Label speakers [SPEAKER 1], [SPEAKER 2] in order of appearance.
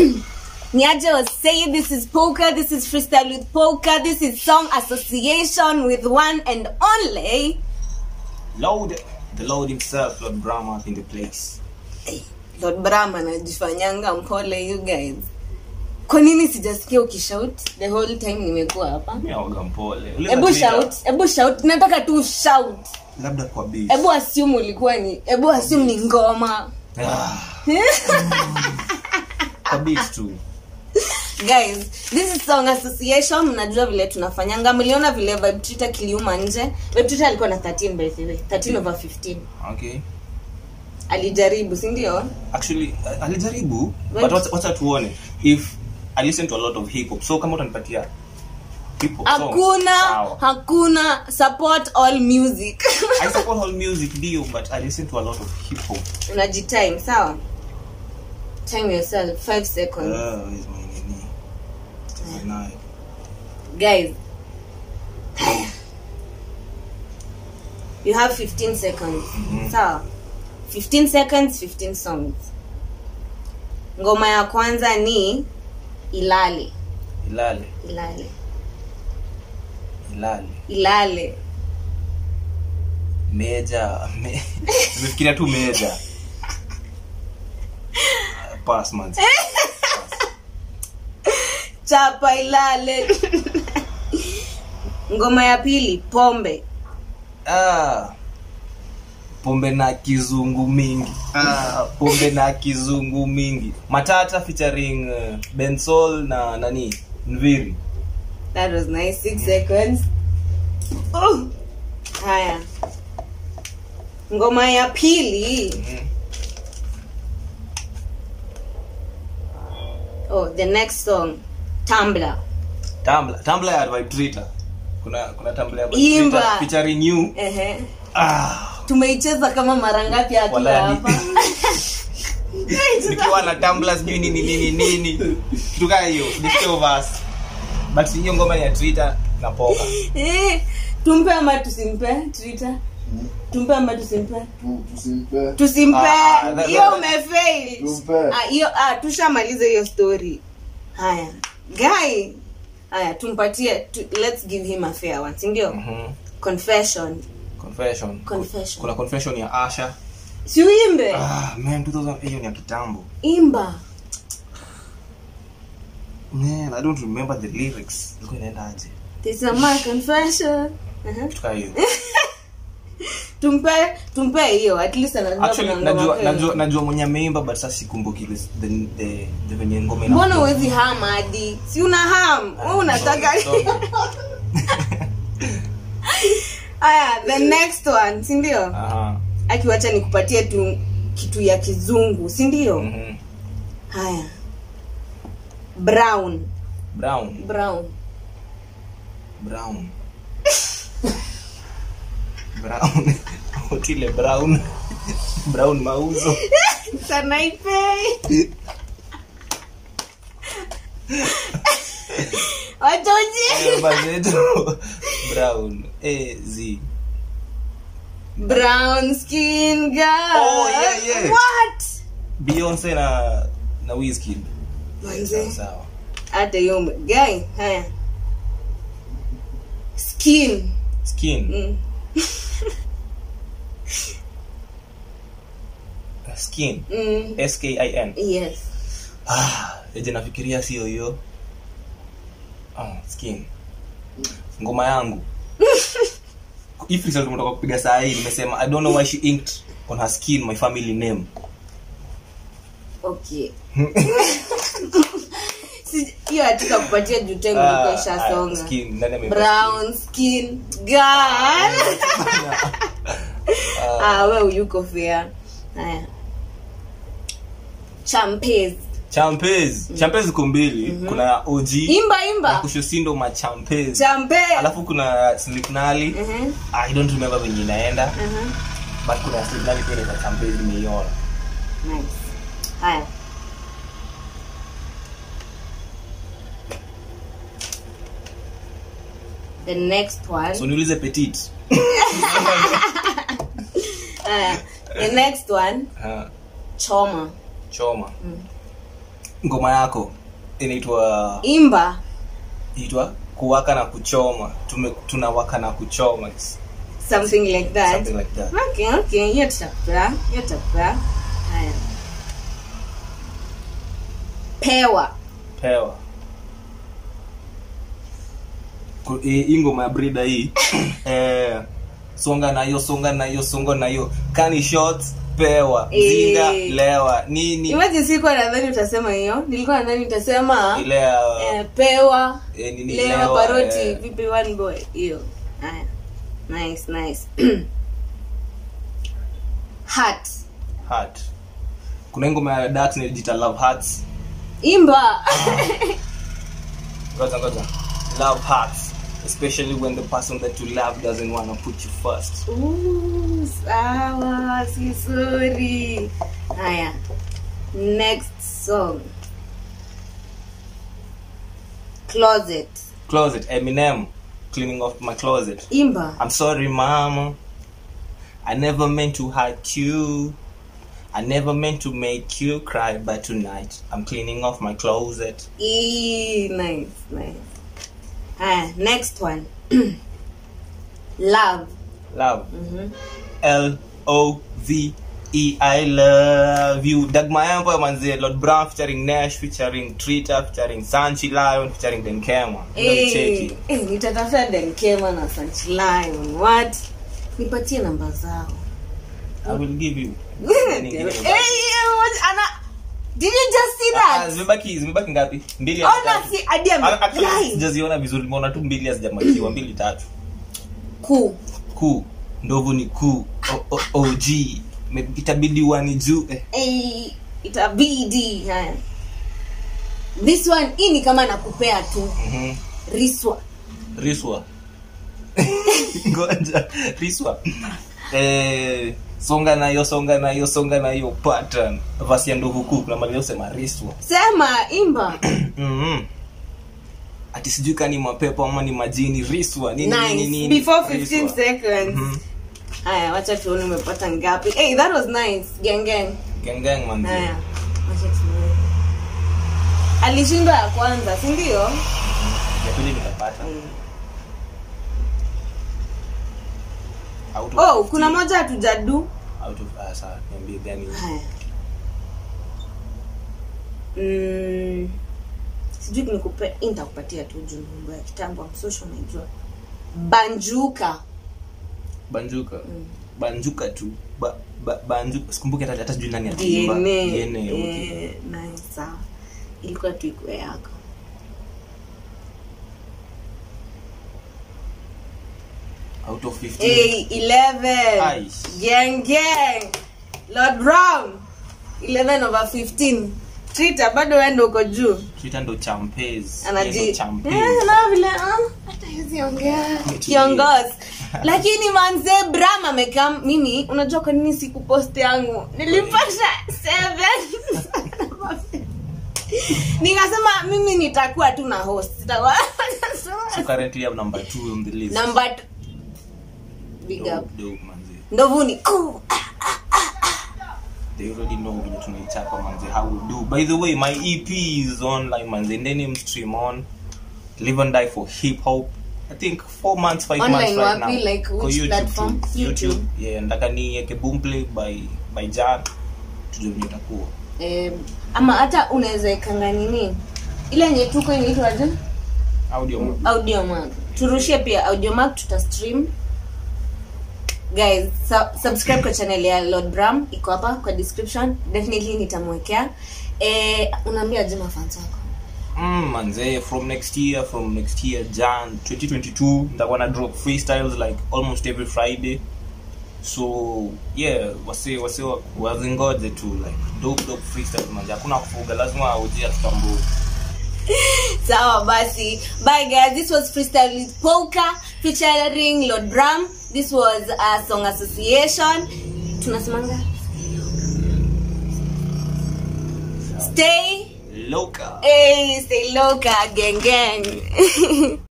[SPEAKER 1] Niaje was saying this is poker, this is freestyle with poker, this is song association with one and only
[SPEAKER 2] Lord, the Lord himself, Lord Brahma up in the place.
[SPEAKER 1] Lord Brahma anajifanyanga mpole you guys. Kwa nini sijasikia ukishout the whole time nimekuwa hapa?
[SPEAKER 2] Mimi waga mpole. Uliza
[SPEAKER 1] Ebu
[SPEAKER 2] Twitter,
[SPEAKER 1] shout, ebu shout. Nataka tu shout.
[SPEAKER 2] Labda kwa beat.
[SPEAKER 1] Ebu assume ulikuwa ni, ebu assume ni ngoma.
[SPEAKER 2] Ah. Kwa beat tu.
[SPEAKER 1] guys this is song association mnajua vile tunafanyanga mliona vile vibe Twitter kiliuma nje vibe Twitter alikuwa na 13 by the way 13 over 15
[SPEAKER 2] Okay.
[SPEAKER 1] alijaribu si ndio
[SPEAKER 2] Actually, uh, alijaribu
[SPEAKER 1] Right.
[SPEAKER 2] but wacha- wacha tuone if I listen to a lot of hip hop. So kama utanipatia hip hop songs.
[SPEAKER 1] hakuna
[SPEAKER 2] sawa.
[SPEAKER 1] hakuna support all music
[SPEAKER 2] I support all music ndio but I listen to a lot of hip hop.
[SPEAKER 1] unajitime sawa time yourself 5 seconds
[SPEAKER 2] Uh, is my nini? Is my nine.
[SPEAKER 1] guys you have 15 seconds sawa 15 seconds 15 songs ngoma ya kwanza ni ilale
[SPEAKER 2] Ilale,
[SPEAKER 1] ilale
[SPEAKER 2] ilale.
[SPEAKER 1] ilale
[SPEAKER 2] Meja, me, nimefikiria tu meja. Uh, Pass man.
[SPEAKER 1] chapa ilale ngoma ya pili pombe
[SPEAKER 2] Ah. Pombe na kizungu mingi. Ah, pombe na kizungu mingi. Matata featuring uh, Bensol na nani? Nviri.
[SPEAKER 1] that was nice 6 seconds oh. haya ngoma ya pili
[SPEAKER 2] Mm.
[SPEAKER 1] oh the next song Tumblr
[SPEAKER 2] Tumblr, Tumblr ya Vibe Twitter. Kuna kuna Tumblr ya Vibe
[SPEAKER 1] Imba.
[SPEAKER 2] Twitter featuring you.
[SPEAKER 1] Ehe.
[SPEAKER 2] Ah.
[SPEAKER 1] tumeicheza kama mara ngapi akiwa
[SPEAKER 2] Wala ni-
[SPEAKER 1] hapa
[SPEAKER 2] nikiwa na Tumblr sijui nini nini nini kitu kaa hiyo sijasikia verse but hiyo ngoma ni ya Twitter na poka
[SPEAKER 1] Eh, tumpe ama tusimpe twitter tumpe ama tusimpe
[SPEAKER 3] Tu- tusimpe
[SPEAKER 1] tusimpe
[SPEAKER 2] Ah, ah, that-
[SPEAKER 1] hiyo
[SPEAKER 2] that-
[SPEAKER 1] umefail
[SPEAKER 3] Tumpe.
[SPEAKER 1] Ah, hiyo ah, tushamaliza hiyo story haya guy haya tumpatie tu, let's give him a fair one sindio
[SPEAKER 2] Mhm.
[SPEAKER 1] confession
[SPEAKER 2] confession
[SPEAKER 1] Confession.
[SPEAKER 2] kuna confession ya Asha
[SPEAKER 1] si uimbe
[SPEAKER 2] ah man 2000 hiyo ni ya kitambo
[SPEAKER 1] imba
[SPEAKER 2] man i don't remember the lyrics ilikuwa inaenda aje
[SPEAKER 1] This is my confession uh-huh.
[SPEAKER 2] kitu kaa hiyo
[SPEAKER 1] tumpe tumpe hiyo at least anajua
[SPEAKER 2] actually
[SPEAKER 1] kuna ngoma
[SPEAKER 2] najua
[SPEAKER 1] kweli.
[SPEAKER 2] najua najua mwenye ameimba but sasa sikumbuki the the the, the venye ngoma ina
[SPEAKER 1] mbona uwezi ham hadi si una ham wewe unataka
[SPEAKER 2] Sorry, sorry.
[SPEAKER 1] aya the next one si ndio
[SPEAKER 2] Aha.
[SPEAKER 1] akiwacha nikupatie tu kitu ya kizungu si ndio
[SPEAKER 2] Mhm.
[SPEAKER 1] haya brown
[SPEAKER 2] brown
[SPEAKER 1] brown
[SPEAKER 2] brown brown otile brown brown mauzo
[SPEAKER 1] sanaipe watoji
[SPEAKER 2] bazetu brown eh z
[SPEAKER 1] brown skin girl
[SPEAKER 2] Oh, yeah, yeah.
[SPEAKER 1] what
[SPEAKER 2] beyonce na na wizkid
[SPEAKER 1] Manze.
[SPEAKER 2] sawa
[SPEAKER 1] hata hiyo ume- guy haya skin
[SPEAKER 2] skin
[SPEAKER 1] mm.
[SPEAKER 2] skin
[SPEAKER 1] Mm.
[SPEAKER 2] s k i n
[SPEAKER 1] yes
[SPEAKER 2] ah eje nafikiria sio hiyo ah skin ngoma yangu if result tumetoka kupiga saa hii nimesema i don't know why she inked on her skin my family name
[SPEAKER 1] okay Si- hiyo hatika kupatia juu time
[SPEAKER 2] Ah,
[SPEAKER 1] ilikuwa
[SPEAKER 2] ah,
[SPEAKER 1] ishasonga
[SPEAKER 2] skin nani ameipa
[SPEAKER 1] brown skin girl ah we uyuko fair haya champes
[SPEAKER 2] champes champes ziko mbili kuna ya og
[SPEAKER 1] imba
[SPEAKER 2] na
[SPEAKER 1] imba
[SPEAKER 2] kushosindo ma champes
[SPEAKER 1] champe
[SPEAKER 2] alafu kuna slipnali
[SPEAKER 1] Mhm,
[SPEAKER 2] i don't remember venye inaenda
[SPEAKER 1] mhm.
[SPEAKER 2] but kuna slipnali pia inaitwa champes nimeiona
[SPEAKER 1] Nice. haya the next one
[SPEAKER 2] so niulize petit
[SPEAKER 1] haya the next one
[SPEAKER 2] Ah,
[SPEAKER 1] choma
[SPEAKER 2] choma ngoma yako inaitwa
[SPEAKER 1] imba
[SPEAKER 2] inaitwa kuwaka na kuchoma Tume, tunawaka na kuchoma
[SPEAKER 1] something like that
[SPEAKER 2] something like that
[SPEAKER 1] okay okay hiyo tutakupea hiyo tutakupea haya pewa
[SPEAKER 2] pewa Ku- hii hii ngoma ya brida hii eh, songa nayo songa nayo songa nayo kani shots pewa
[SPEAKER 1] Eh.
[SPEAKER 2] zinga lewa nini
[SPEAKER 1] imaji sikuwa nadhani utasema hiyo nilikuwa nadhani utasema
[SPEAKER 2] ile ya
[SPEAKER 1] eh, pewa
[SPEAKER 2] eh, nini
[SPEAKER 1] lewa
[SPEAKER 2] lewa,
[SPEAKER 1] paroti
[SPEAKER 2] eh,
[SPEAKER 1] vipi one boy hiyo haya nice nice hat
[SPEAKER 2] heart kuna hii ngoma ya Dax inajiita love hearts
[SPEAKER 1] imba
[SPEAKER 2] ngoja ngoja love hearts especially when the person that you love doesn't want to put you first
[SPEAKER 1] Ooh, sawa si sorry haya next song closet
[SPEAKER 2] closet eminem cleaning off my closet
[SPEAKER 1] imba
[SPEAKER 2] i'm sorry mama i never meant to hurt you i never meant to make you cry but tonight i'm cleaning off my closet
[SPEAKER 1] Eee, nice nice haya next one love
[SPEAKER 2] love
[SPEAKER 1] Mhm.
[SPEAKER 2] L O V E I love you. Dagma Empire manze Lord Brown featuring Nash featuring Trita featuring Sanchi Lion featuring Denkema.
[SPEAKER 1] Eh,
[SPEAKER 2] Cheki.
[SPEAKER 1] eh, nitatafuta denkema na sanchlion what nipatie namba zao
[SPEAKER 2] I will give you.
[SPEAKER 1] Eh, what- ana- did you just see
[SPEAKER 2] Ah,
[SPEAKER 1] that
[SPEAKER 2] Zimebaki zimebaki ngapi? Mbili au
[SPEAKER 1] ona
[SPEAKER 2] tatu?
[SPEAKER 1] si hadi ame-
[SPEAKER 2] Ah, actually,
[SPEAKER 1] Guys,
[SPEAKER 2] sijaziona vizuri nimeona tu mbili hazijamakiwa mbili tatu.
[SPEAKER 1] kuu
[SPEAKER 2] Kuu. Ndovu ni kuu. O- o- OG. Me- Itabidi wani juu. Eh.
[SPEAKER 1] Eh, itabidi haya this one hii ni kama nakupea tu
[SPEAKER 2] mhm.
[SPEAKER 1] riswa
[SPEAKER 2] riswa ngoja riswa eh, songa nayo songa nayo songa nayo pattern vasi ya ndovu kuu kuna mali usema riswa
[SPEAKER 1] sema imba
[SPEAKER 2] mm ati sijui kani mapepo ama ni majini riswa nini nini
[SPEAKER 1] nice
[SPEAKER 2] nini
[SPEAKER 1] before 15
[SPEAKER 2] riswa.
[SPEAKER 1] seconds
[SPEAKER 2] Mhm.
[SPEAKER 1] haya wacha tuone umepata ngapi hey, that was nice gang gang
[SPEAKER 2] Gang gang manzi
[SPEAKER 1] haya wacha tuone alishindwa ya kwanza si ndio
[SPEAKER 2] ya pili nikapata Out of
[SPEAKER 1] oh
[SPEAKER 2] 15.
[SPEAKER 1] kuna moja hatujadu
[SPEAKER 2] out of ah, sawa niambie gani
[SPEAKER 1] haya mm, sijui nikupe hii nitakupatia tu juu mambo ya kitambo amsosho naijua banjuka
[SPEAKER 2] banjuka banjuka tu ba, ba, banjuka sikumbuki hata hata sijui nani aliimba.
[SPEAKER 1] DNA.
[SPEAKER 2] DNA, okay.
[SPEAKER 1] Eh, nice, sawa ilikuwa tu ikue yako
[SPEAKER 2] out of 15
[SPEAKER 1] hey, 11
[SPEAKER 2] Aish.
[SPEAKER 1] gang gang lord brown 11 over 15 trita bado wendo uko juu
[SPEAKER 2] Twitter ndo champez
[SPEAKER 1] anaji
[SPEAKER 2] Yeye ndo champez.
[SPEAKER 1] Eh, na vile ah, hata hawezi ongea kiongozi lakini manze bram amekam mimi unajua kwa nini sikupost yangu nilipata seven nikasema mimi nitakuwa tu na host Sitakuwa-
[SPEAKER 2] so currently I'm number two on the list
[SPEAKER 1] number t- big up
[SPEAKER 2] Dope, dope, manze.
[SPEAKER 1] ndovuni Kuu.
[SPEAKER 2] they already know vile tunaichapa manze how we do by the way my ep is online manze ndeni stream on live and die for hip hop i think four months five
[SPEAKER 1] Online
[SPEAKER 2] months right
[SPEAKER 1] wapi?
[SPEAKER 2] now
[SPEAKER 1] Like
[SPEAKER 2] Kwa
[SPEAKER 1] which
[SPEAKER 2] YouTube
[SPEAKER 1] platform?
[SPEAKER 2] tu.
[SPEAKER 1] YouTube.
[SPEAKER 2] youtube yeah ndaka niweke boomplay by by jan tujue vile itakuwa
[SPEAKER 1] eh, ama hata unaweza ikanga nini ile yenye tuko inaitwaje
[SPEAKER 2] audio
[SPEAKER 1] audiomark turushie pia audiomark tuta stream guys su- subscribe kwa channel ya lord bram iko hapa kwa description definitely nitamwekea eh, unaambia je mafans wako
[SPEAKER 2] Mm, manze from next year from next year jan 2022 nitakuwa na drop freestyles like almost every friday so yeah wase wase wa- wazingoje tu like dope dope freestyles manze hakuna kufuga lazima ujia tutambue
[SPEAKER 1] sawa basi bye guys this was freestyle with polka featuring lord bram this was a song association tunasemanga stay
[SPEAKER 2] loka
[SPEAKER 1] hey, stay loca gang gang